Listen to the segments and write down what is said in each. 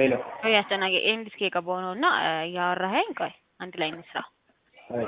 ሄሎ ቆይ አስጨናቂ ኤንድ እስኪ የገባው ነው እና እያወራኸኝ ቆይ አንድ ላይ እንስራ። አይ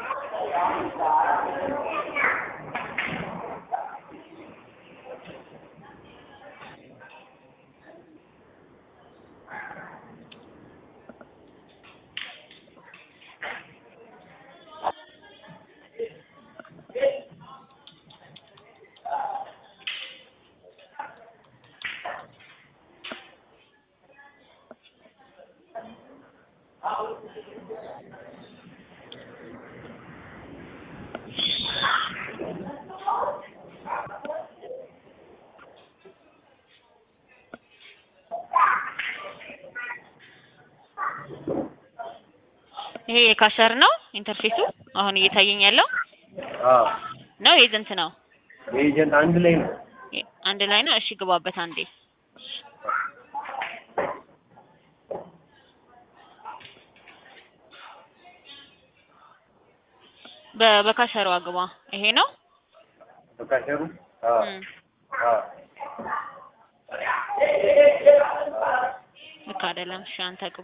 ይሄ የካሸር ነው ኢንተርፌሱ አሁን እየታየኝ ያለው አዎ ነው ኤጀንት ነው ኤጀንት አንድ ላይ ነው። አንድ ላይ ነው። እሺ ግባበት አንዴ በ- በካሸሯ ግባ። ይሄ ነው በካሸሩ አዎ እም፣ አዎ ልክ አይደለም። እሺ አንተ ግባ።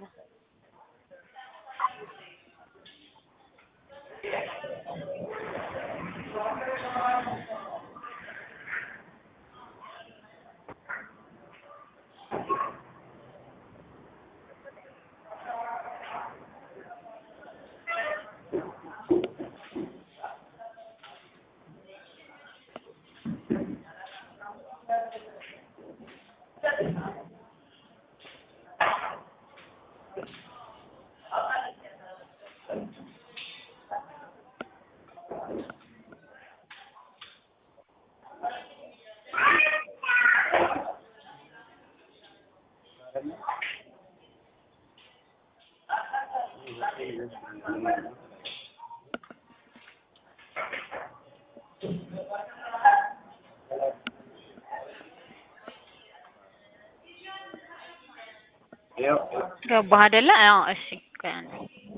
ያው ገባህ አይደለ? አዎ። እሺ ቆይ አንዴ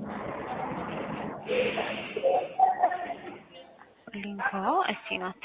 ሊንኳ እሺ ናት።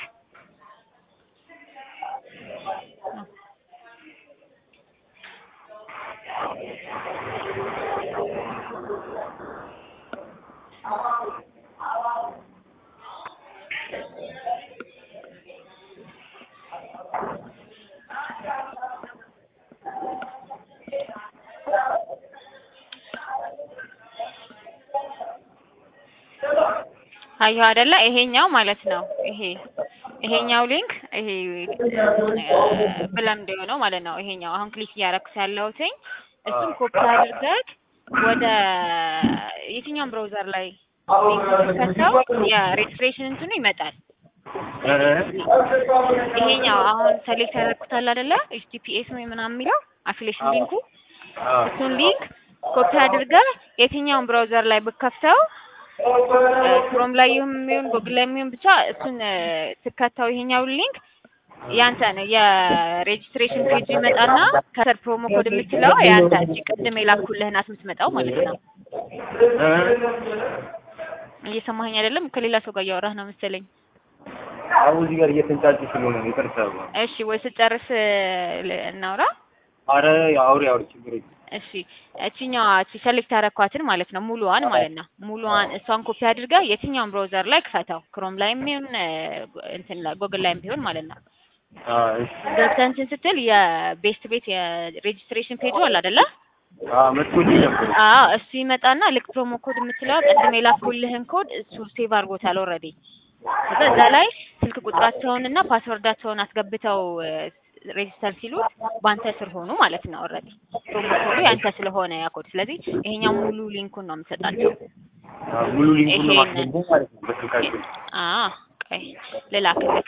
አየሁ አይደለ? ይሄኛው ማለት ነው። ይሄ ይሄኛው ሊንክ ይሄ ብለምድ የሆነው ማለት ነው። ይሄኛው አሁን ክሊክ እያደረኩት ያለሁትኝ እሱም ኮፒ አድርገህ ወደ የትኛውም ብራውዘር ላይ ከተው የሬጅስትሬሽን እንትኑ ይመጣል። ይሄኛው አሁን ሰሌክት ያደረኩታል አይደለ? ኤችቲፒኤስ ነው ምናምን የሚለው አፊሊዬሽን ሊንኩ እሱን ሊንክ ኮፒ አድርገህ የትኛውም ብራውዘር ላይ ብከፍተው ክሮም ላይ የሚሆን ጎግል ላይ የሚሆን ብቻ እሱን ትከተው ይሄኛውን ሊንክ ያንተ ነው የሬጅስትሬሽን ፔጅ ይመጣና ከስር ፕሮሞ ኮድ የምትለው ያንተ እጅ ቅድም የላኩልህ ናት የምትመጣው ማለት ነው። እየሰማኸኝ አይደለም? ከሌላ ሰው ጋር እያወራህ ነው መሰለኝ። አሁን እዚህ ጋር እየተንጫጩ ስለሆነ ነው። ይቅርታ። እሺ ወይ ስጨርስ ል- እናውራ። አረ አውሪ አውሪ ችግር የለም። እሺ እቺኛዋ እቺ ሰሌክት ያደረኳትን ማለት ነው ሙሉዋን ማለት ነው ሙሉዋን እሷን ኮፒ አድርጋ የትኛውን ብራውዘር ላይ ክፈተው ክሮም ላይም ቢሆን እንትን ላይ ጎግል ላይም ቢሆን ማለት ነው አዎ እሺ ገብተህ እንትን ስትል የቤስት ቤት የሬጅስትሬሽን ፔጁ አለ አይደለ አዎ መጥቶልኝ ነበር። አዎ እሱ ይመጣና ልክ ፕሮሞ ኮድ የምትለው ቅድም የላኩልህን ኮድ እሱ ሴቭ አድርጎታል ኦልሬዲ ከዛ እዛ ላይ ስልክ ቁጥራቸውን እና ፓስወርዳቸውን አስገብተው ሬጅስተር ሲሉት በአንተ ስር ሆኑ ማለት ነው ኦልሬዲ ፕሮሞ ኮዱ ያንተ ስለሆነ ያ ኮድ ስለዚህ ይሄኛው ሙሉ ሊንኩን ነው የምሰጣቸው አዎ ሙሉ ሊንኩን ነው ይሄንን- ማስገባው ማለት ነው በስልካቸው። አዎ ቆይ ልላክልክ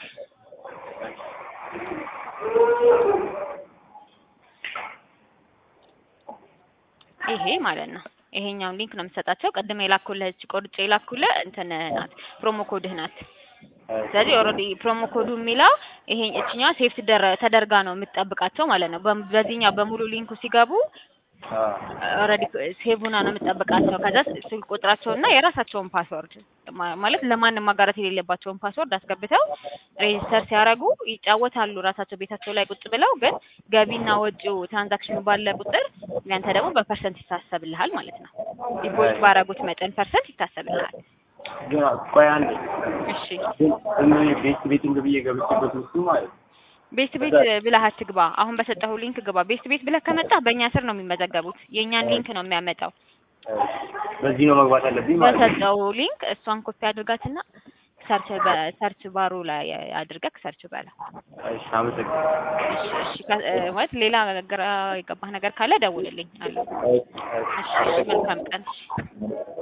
ይሄ ማለት ነው ይሄኛውን ሊንክ ነው የምሰጣቸው ቅድም የላኩልህ እቺ ቆርጬ የላኩልህ እንትን ናት ፕሮሞ ኮድህ ናት ስለዚህ ኦልሬዲ ፕሮሞ ኮዱ የሚለው ይሄ እችኛዋ ሴፍ ተደርጋ ነው የምትጠብቃቸው ማለት ነው በም- በዚህኛው በሙሉ ሊንኩ ሲገቡ አዎ ኦልሬዲ ሴቭ ሆና ነው የምትጠብቃቸው ከዛ ስልክ ቁጥራቸውና የራሳቸውን ፓስወርድ ማ- ማለት ለማንም ማጋራት የሌለባቸውን ፓስወርድ አስገብተው ሬጅስተር ሲያደርጉ ይጫወታሉ ራሳቸው ቤታቸው ላይ ቁጭ ብለው። ግን ገቢና ወጪው ትራንዛክሽኑ ባለ ቁጥር ያንተ ደግሞ በፐርሰንት ይታሰብልሃል ማለት ነው። ዲፖዚት ባረጉት መጠን ፐርሰንት ይታሰብልሃል። ግን ቆይ አንዴ እሺ ግን እኔ ቤት ቤቲንግ ብዬ ገብቼበት ውስጡ ማለት ነው። ቤት ቤት ብለህ አትግባ። አሁን በሰጠሁ ሊንክ ግባ። ቤት ቤት ብለህ ከመጣህ በእኛ ስር ነው የሚመዘገቡት። የእኛን ሊንክ ነው የሚያመጣው። በዚህ ነው መግባት ያለብኝ ማለት ነው። በሰጠው ሊንክ እሷን ኮፒ አድርጋትና ሰርች በሰርች ባሩ ላይ አድርገህ ሰርች በለው። እሺ አመሰግናለሁ። እሺ እሺ ከ- እ፣ ማለት ሌላ ግራ የገባህ ነገር ካለ ደውልልኝ አለ። እሺ፣ እሺ፣ እሺ እሺ፣ መልካም ቀን።